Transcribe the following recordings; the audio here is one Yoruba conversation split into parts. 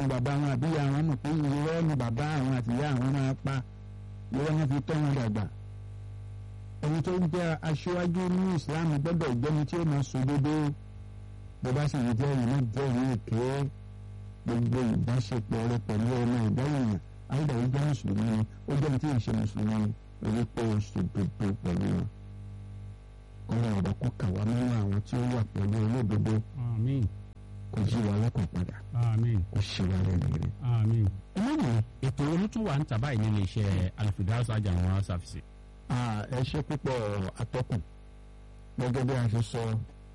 àwọn bàbá wọn àbí ìyá wọn mọ̀ pé irọ́ ni bàbá àwọn àti ìyá àwọn máa pa irọ́ wọn fi tọ́ wọn dàgbà ẹni tó ń jẹ́ aṣíwájú ní Islam gbọ́dọ̀ jẹ́ni tí ó máa sòdodo bó bá sì jẹ́ ìlú jẹ́ ìlú èké gbogbo ìbáṣepọ̀ rẹ pẹ̀lú ọmọ ìdáyìyàn àìdá yìí jẹ́ mùsùlùmí ni ó jẹ́ tí ì ṣe mùsùlùmí ni orí pé o sòdodo pẹ̀lú wọn ọlọ́run ọ̀dọ́ kó kà wá nínú àwọn tí ó wà pẹ̀lú olódodo àmín kò yí wa lọ́kàn padà àmín kò ṣe wa lẹ́nu rẹ̀. àmín. ọlọ́run ètò olùtúwà ń tà báyìí nínú iṣẹ́ Al-Firdaus General Services. ẹ ṣe púpọ̀ atọ́kùn gẹ́gẹ́ bí a ṣe sọ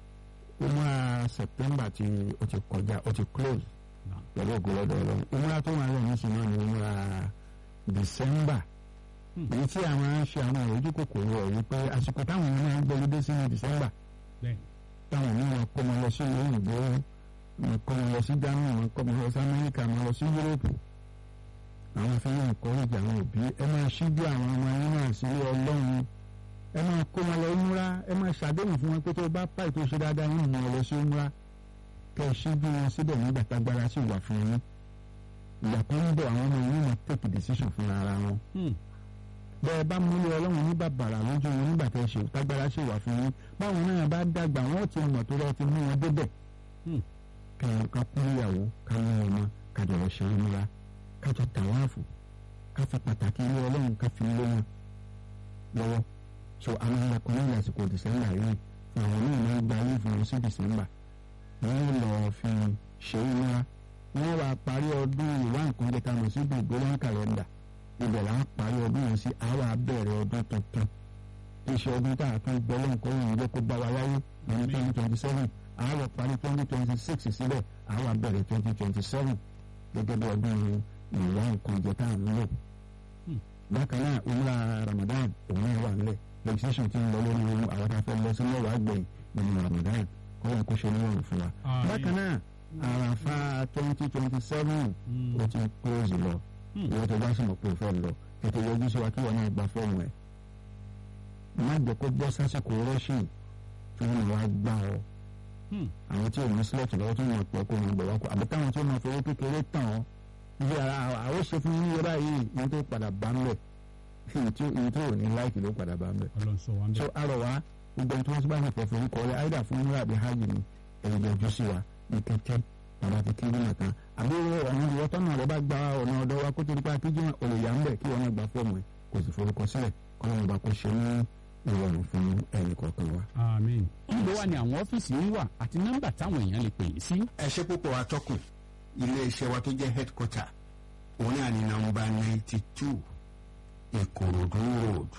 umra September tí ó ti kọjá ó ti close pẹ̀lú ògbólọ́dọ̀ ọlọ́run umra tó wà lẹ́yìn oṣù náà ni umra December èyí tí àwọn á ń ṣe àwọn ojú kòkòrò ẹ̀ wípé àsìkò táwọn èèyàn máa ń gbọ́lódé sí ní December bẹ́ẹ̀ táwọn èèyàn kọ́ mọ lọ sí ìlú òyìnbó wọn kọ́ mọ lọ sí Germany wọn kọ́ mọ lọ sí Amẹ́ríkà wọn lọ sí Europe àwọn afẹ́rẹ́ ìkọ́rẹ́jì àwọn òbí ẹ máa ṣíjú àwọn ọmọ yín náà sílé ọlọ́run ẹ máa kó wọn lọ múra ẹ máa ṣàdéhùn fún wọn pé tó bá pàì tó ṣe dáadáa yín mọ̀ ọ́ lọ sí múra kẹ́ ẹ ṣíjú wọn síbẹ̀ nígbà tágbára sì wà fún yín ìgbà kan ń bọ̀ àwọn ọmọ yín máa take decision fún ara wọn bẹ́ẹ̀ bá múlẹ̀ ọlọ́run ní bàbàrà lójú wọn nígbà tẹ́ ṣe tágbára ṣe wà fún yín báwọn náà bá dàgbà wọn ti mọ̀ tó rẹ ti mú wọn débẹ̀ ká kú ìyàwó ká ní ọmọ ká jọ̀rọ̀ ṣe é múra ká jọ tàwáàfù ká fi pàtàkì ilé ọlọ́run ká fi lé wọn lọ́wọ́ so àwọn ẹlẹ́kùn ní ìlàsìkò dìsẹ́mbà yìí fún àwọn náà máa ń gba ayé fún wọn sí dìsẹ́mbà wọ́n lọ fi ṣe é múra wọ́n wá parí ọdún ìwà nǹkan jẹ́ ká mọ̀ sí Gregorian calendar ibẹ̀ là ń parí ọdún yẹn sí àwa bẹ̀rẹ̀ ọdún tuntun iṣẹ́ ọdún tá a tún gbọ́ lọ́nkọ́ yìí jẹ́ kó bá wa láyé ní twenty twenty seven àwa parí twenty twenty six síbẹ̀ àwa bẹ̀rẹ̀ twenty twenty seven gẹ́gẹ́ bí ọdún ìwà nǹkan jẹ́ tá à ń lò. bákan náà umra Ramadan òun náà wà nílẹ̀ legislation ti ń lọ lórí ohun àwọn tá a fẹ́ lọ sí mẹ́wàá gbẹ̀yìn nínú Ramadan kọ́lá kó ṣe níwọ̀n fún wa. bákan náà àràfà twenty twenty seven ó ti close lọ ìwọ tó bá sì mọ̀ pé o fẹ́ lọ tètè yọjú sí wa kí wọn náà gba fọ́ọ̀mù ẹ̀ má jẹ́ kó bọ́ sásìkò rọ́ṣìn tí wọ́n máa wá gbá ọ àwọn tí ò ní sílẹ̀tì lọ́wọ́ tó máa pọ̀ kó wọn gbọ̀ wá kó àbí táwọn tí ó máa fowó kékeré tàn ọ́ ibi ara àwọn ṣe fún yín yọrá yìí ìyẹn tó padà bá ń bẹ̀ ìyẹn tó ò ní láìkì ló padà bá ń bẹ̀. so arọ wa gbogbo ẹni tí wọ́n ti bá ń fẹ́ fún kọ́ ẹ àìdá fún yín àbí hajj ni ẹ̀yìn yọjú sí wa ní kẹ́kẹ́ bàbá ti kiri nìkan àbí ọ̀nà ìwọ́tọ́nà rẹ bá gba ọ̀nà ọ̀dọ́ wa kó tó nípa kíjú olùyà ń bẹ̀ kí wọ́n náà gba fọ́ọ̀mù ẹ̀ kò sì forúkọ sílẹ̀ kọ́lọ́mù bá kó ṣe ní ìrọ̀rùn fún ẹnì kọ̀ọ̀kan wa. àmín. níbo wà ní àwọn ọ́fíìsì yín wà àti nọ́mbà táwọn èèyàn lè pè yín sí. ẹ ṣe púpọ̀ atọ́kùn ilé iṣẹ́ wa tó jẹ́ headquarter òun náà ní nọ́mbà ninety two ìkòròdú road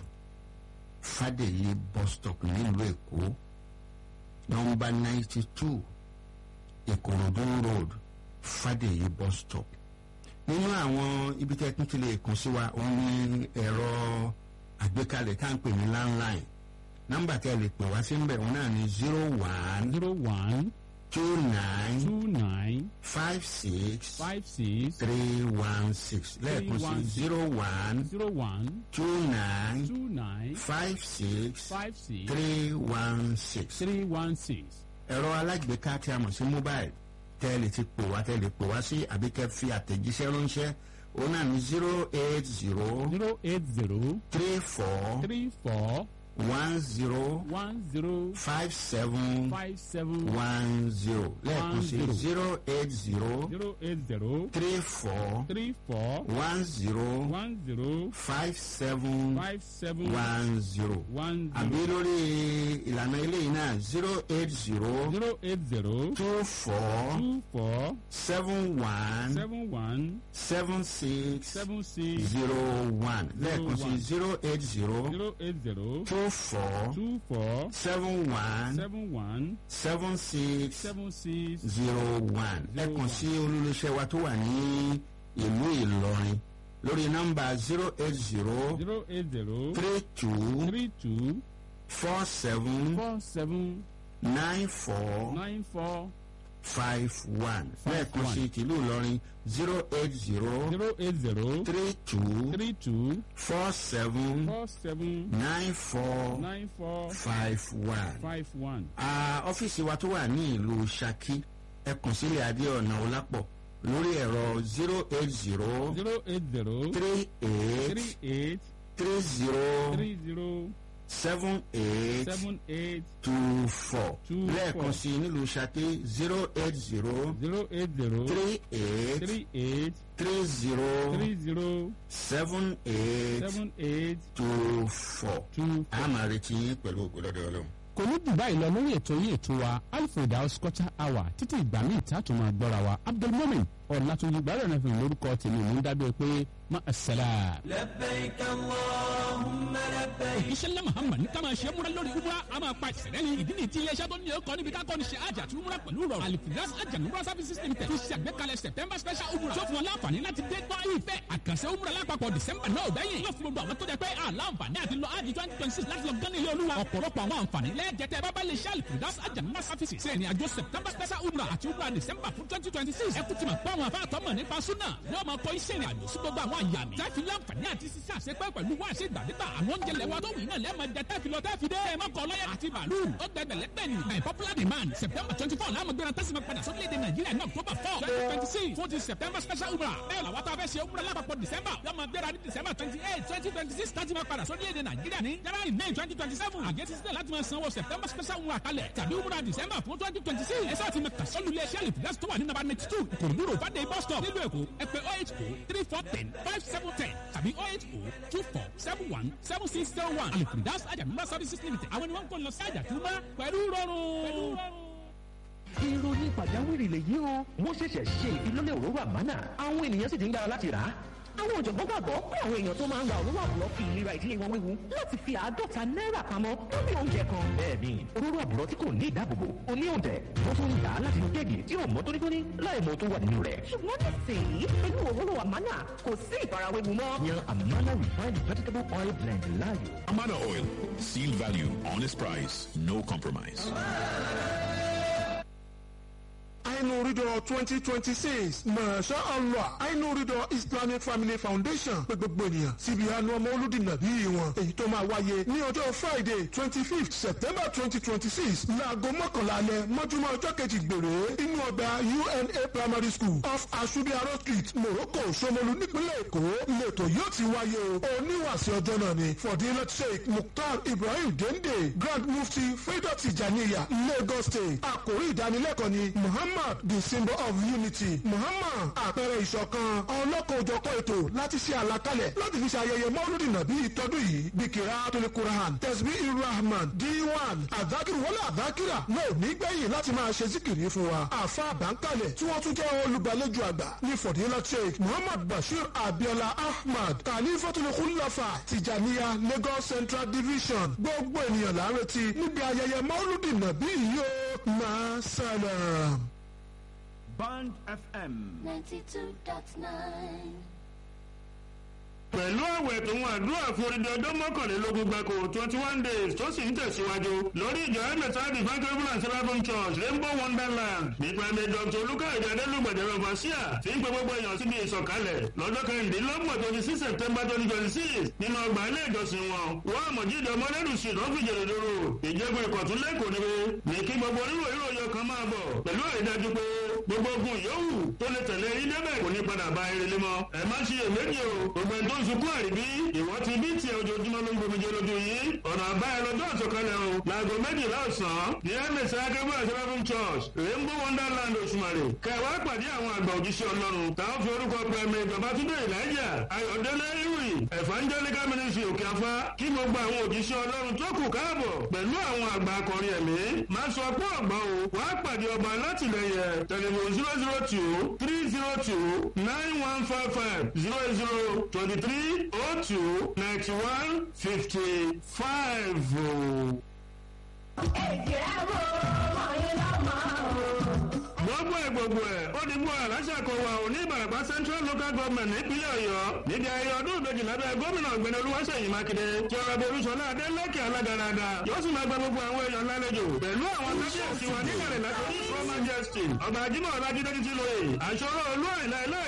fàdèyí bus stop nílùú èkó nọ́mbà ninety two ìkòròdú road fàdèyí bus stop nínú àwọn ibi tẹ́ tún ti lè kàn sí wa òun ní ẹ̀rọ àgbékalẹ̀ tá à ń pè ní landline nọ́mbà tí a lè pè wá sí ń bẹ̀ òun náà ní zero one zero one two nine two nine five six five six three one six lẹ́ẹ̀kan sí zero one zero one two nine two nine five six five six three one six three one six. ẹ̀rọ alágbèéká tí a mọ̀ sí mobile tẹ́ ẹ lè ti pè wá tẹ́ ẹ lè pè wá sí àbí kẹ́ fi àtẹ̀jíṣẹ́ ránṣẹ́ òun náà ní zero eight zero zero eight zero three four three four one zero one zero five seven five seven one zero lẹ́ẹ̀kan sí zero. zero eight zero zero eight zero three four three four one zero one zero five seven five seven one zero one àbí zero lórí ìlànà eléyìí náà zero eight zero zero eight zero two four two four seven one seven one seven six seven six zero one lẹ́ẹ̀kan sí one. zero eight zero zero eight zero two four two four seven one seven one seven six seven six zero one lẹ́ẹ̀kan sí olólùṣẹ́ wa tó wà ní ìlú Ìlọrin lórí nọ́mbà zero eight zero zero eight zero three two three two four seven four seven nine four nine four five one Five lẹ́ẹ̀kan one. sí tìlú Ìlọrin zero eight zero zero eight zero three two three two four seven four seven nine four nine four five one. five one. Ah, ọ́fíìsì wa tó wà ní ìlú Ṣakí ẹ kàn sílẹ̀ Adéọ̀nà Ọlápọ̀ lórí ẹ̀rọ zero eight zero zero eight zero three eight three eight three zero three zero seven eight seven eight two four Two lẹ́ẹ̀kan four. sí i nílùú Ṣakí zero eight zero zero eight zero three eight three eight three zero three zero seven eight seven eight two four. two a máa retí yín pẹ̀lú ògbólọ́dọ̀ ọlọ́run. kò ní jù báyìí lọ lórí ètò yìí ètò wa alfred house culture hour títí ìgbà míì tá a tún máa gbọ́ra wa abdulmumin ọ̀làtúnjì gbàrẹ̀ náà fi lórúkọ tèmi mò ń dábẹ́ pé má a sẹ́la. iṣẹ́ ńlá muhammad ní ká máa ṣe é múra lórí umra a máa pa ìṣẹ̀lẹ̀ ní ìdí ní ti iléeṣẹ́ tó ní ọkọ̀ níbi ká kọ́ni ṣe àjà tí umra pẹ̀lú rọrùn alifidas àjà umra services limited tó ṣe àgbékalẹ̀ september special umra tó fún wọn láǹfààní láti dé gbọ́ ìfẹ́ àkànṣe umra lápapọ̀ december náà ò bẹ́yìn yóò fún gbogbo àwọn tó jẹ pé àlàǹfààní àti lọ ájì twenty twenty six láti lọ gán ilé olúwa ọ̀pọ̀lọpọ̀ àwọn àǹfààní lẹ́ẹ̀jẹ̀tẹ̀ bábá lè ṣe alifidas àjà umra services ṣe ní àjọ september special umra àti umra december fún twenty twenty six ẹ kú ti mọ̀ pé àwọn afáàtọ́ mọ̀ nípa súnà yóò máa kọ́ iṣẹ́ ìrìn àjò sí gbogbo àwọn àyàmì tẹ́fì láǹfààní àti sísá àṣepẹ́ pẹ̀lú wá ṣe ìgbàdégbà àwọn oúnjẹ lẹ́wà tó wù náà lẹ́ẹ̀mọ jẹ tẹ́fì lọ tẹ́fì dé ẹ̀ mọ́kọ lọ́yà àti bàálù ó gbẹgbẹ̀lẹ́ gbẹ̀ni by popular demand september twenty four láàmú gbéra tẹ́sí máa padà sórílẹ̀-èdè nàìjíríà ní october four twenty twenty six fún ti september special umrah bẹ́ẹ̀ làwọn tó a fẹ́ ṣe umrah lápapọ̀ december yóò máa gbéra ní december twenty eight twenty twenty six láti máa padà sórílẹ̀-èdè nàìjíríà ní january nine twenty twenty seven àgẹ́tì sílẹ̀ láti máa sanwó september special umrah kalẹ̀ tàbí umrah december fún twenty twenty six ẹ sáà ti máa kàsọ́lù ilé iṣẹ́ àlìfíàs tó wà ní nàbà ninety two kòròdúró fàdé bus stop nílùú èkó ẹ pè oh eight oh three four ten five seven ten tàbí oh eight oh two four seven one seven six zero one àlìfíàs àjàmúmá services limited àwọn ni wọ́n ń kó lọ sí àjàtúmá pẹ̀lú rọrùn. ìròyìn pàjáwìrì lèyí o wọ́n ṣẹ̀ṣẹ̀ ṣe ìfilọ́lẹ̀ òróró àmánà àwọn ènìyàn sì ti ń gbára láti rà á. àwọn ọ̀jọ̀gbọ́n gbàgbọ́ pé àwọn èèyàn tó máa ń ra òróró àbúrò fi ìlera ìdílé wọn wéwu láti fi àádọ́ta náírà pamọ́ lórí oúnjẹ kan. bẹ́ẹ̀ni òróró àbúrò tí kò ní ìdáàbòbò ó ní òǹtẹ̀ wọ́n tún ń dà á láti inú kéèkì tí ò mọ́ tónítóní láì mọ tó wà nínú rẹ̀. ṣùgbọ́n nísìnyí pẹ̀lú òróró àmánà kò sí ìfarawéwu mọ́. yan amana refined vegetable oil blend láàyò. Amana Oil. Seal value, honest price, no compromise. Ainurido twenty twenty six Masha Allah Ainurido Islamic Family Foundation pé gbogbo ènìyàn síbi àánú ọmọ olùdìnà bíi wọn èyí tó máa wáyé ní ọjọ́ Friday twenty fifth September twenty twenty six láago mọ́kànlá alẹ́ mọ́júmọ́ ọjọ́ kejì gbèrè inú ọgbà UNA Primary School off Asubiaro Street Morocco Ṣomolu nípínlẹ̀ Èkó lẹ́tọ̀ yóò ti wáyé o oníwàsí ọjọ́ náà ni Fọdílẹ̀ Sheikh Mukhtar Ibrahim Dende Grand Mufti Freedom Tijaniya Lagos State àkórí ìdánilẹ́kọ̀ọ́ ni Muhammad the symbol of unity Muhammad àpẹẹrẹ ìṣọ̀kan ọlọ́kan-ò-jọ̀kan ètò láti ṣe àlàkalẹ̀ láti fi ṣe ayẹyẹ mọ́lúdì nàbí ìtọ́dún yìí bíkìrá tóní Quran tẹ̀sí irrahman d1 àdákìrì wọlé àdákìrà náà ò ní gbẹ̀yìn láti máa ṣe síkìrì fún wa àfa àbáńkalẹ̀ tí wọ́n tún jẹ́ olùgbàlejò àgbà ní fọ̀dílà sheikh Muhammad Bashir Abiola Ahmad khalifatul khulafa Tijaniya Lagos Central Division gbogbo ènìyàn là ń retí níbi ayẹyẹ mọ́lúdì nàbí yìí ó máa sálàm. Band FM. 92.9. pẹ̀lú àwẹ̀ tó ń àdúrà fún odidi ọjọ́ mọ́kànlélógún gbàkó twenty one days tó sì ń tẹ̀síwájú lórí ìjọ ẹ̀mẹ̀ta divine government and seraphim church rainbow wonderland nípa ẹ̀mẹ̀ dr olùkàyọ̀dé adélùgbàdé vasia tí ń pe gbogbo èèyàn síbi ìsọ̀kalẹ̀ lọ́jọ́ kẹrìndínlọ́gbọ̀n twenty six september twenty twenty six nínú ọgbà ilé ìjọsìn wọn wọ́n àmọ̀jídé ọmọlẹ́dùn sí lọ́fíjèrè dòrò ìjẹ́gun ìkọ̀tún lẹ́kọ̀ọ́ níbi ní kí gbogbo oníwò ìròyìn ọkàn máa bọ̀ pẹ̀lú àrídájú pé gbogbo ogun yòówù tó lè tẹ̀lé yín débẹ̀ kò ní padà bá eré lémọ́ ẹ má ṣiyè méjì o gbogbo ẹni tó ń sunkún àríbí ìwọ ti bí tiẹ̀ ojoojúmọ́ ló ń gbomijé lójú yín ọ̀nà àbáyọ lọ́jọ́ àtọ̀kalẹ̀ o láago méjìlá ọ̀sán ní ms akébọ̀ àṣẹláfún church rainbow wonderland òṣùmàrè kẹwàá pàdé àwọn àgbà òjíṣẹ́ ọlọ́run táwọn fi orúkọ pẹ̀mí babatunde ìlàjà ayọ̀délé ìwì evangelical ministry òkè afá kí gbogbo àwọn òjíṣẹ́ ọlọ́run tó kù káàbọ̀ pẹ̀lú àwọn àgbà akọrin ẹ̀mí má sọ pé ọ̀gbọ́n o wàá pàdé ọba alátìlẹyẹ tẹlifon zero zero two three zero two nine one five five zero zero twenty three oh two ninety one fifty five o. èdè ẹ̀rọ ọmọ yẹn lọ́mọ o. gbogbo ẹ̀ gbogbo ẹ̀ ó di gbọ́ aláṣà kan wà ó ní ìbàràpá central local government nípínlẹ̀ ọ̀yọ́ níbi ayẹyẹ ọdún ìbejì lábẹ́ gómìnà ọ̀gbẹ́ni olúwaṣeyìn mákindé tí ọ̀rọ̀ bí olúṣọlá adélẹ́kẹ̀ alágaradà yóò sì máa gba gbogbo àwọn èèyàn lálejò pẹ̀lú àwọn kábíyèsí wa níkàlẹ̀ látọ̀rí pro majesty ọba ajímọ̀ ọlájídé títí lóye àṣọrọ̀ olú àìlá ẹlẹ́ẹ̀karùn olú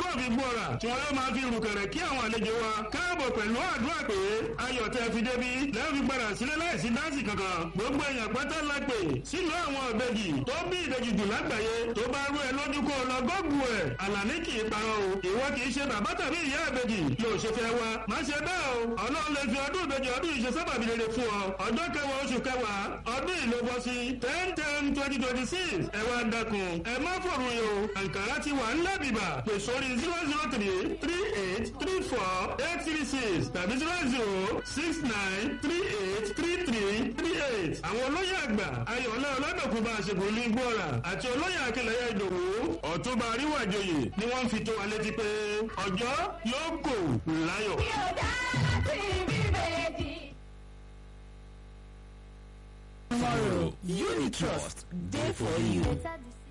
ọmọlúwàbí gbọ́ra tí wọn yóò máa fi rùkẹ̀rẹ̀ kí àwọn àlejò wa káàbọ̀ pẹ̀lú àdúrà pé ayọ̀ tẹ́ fi débi lẹ́yìn fi gbàdà sílẹ̀ láìsí dáǹsì kankan gbogbo èèyàn pátá la pè sínú àwọn ìbejì tó bí ìbejì jù lágbàáyé tó bá rú ẹ lójú kó lọ gọ́gù ẹ̀ àlàní kì í parọ́ o ìwọ kì í ṣe bàbá tàbí ìyá ìbejì yóò ṣe fẹ́ wa má ṣe bẹ́ẹ̀ o ọlọ́run lè fi ọdún ìbejì ọdún ìṣe sábàbí rere fún ọ ọjọ́ kẹwàá oṣù kẹwàá ọdún ìlú bọ́ sí ten ten twenty twenty six ẹ wá dákun ẹ má fòrò yìí o àǹkárá ti wà ńlẹ̀ bìbà pè sórí zero zero three three eight three four eight three six tàbí zero zero six nine three eight three three three eight àwọn olóyè àgbà ayọ̀lẹ́ ọlọ́dọ̀kùn bá aṣègùn ní gbọ́ra àti olóyè akẹlẹ́yà ìdòwú ọ̀túnba àríwájòyè ni wọ́n fi tó wa létí pé ọjọ́ yóò kò láyọ̀. Tomorrow, Unitrust, day for you. Better this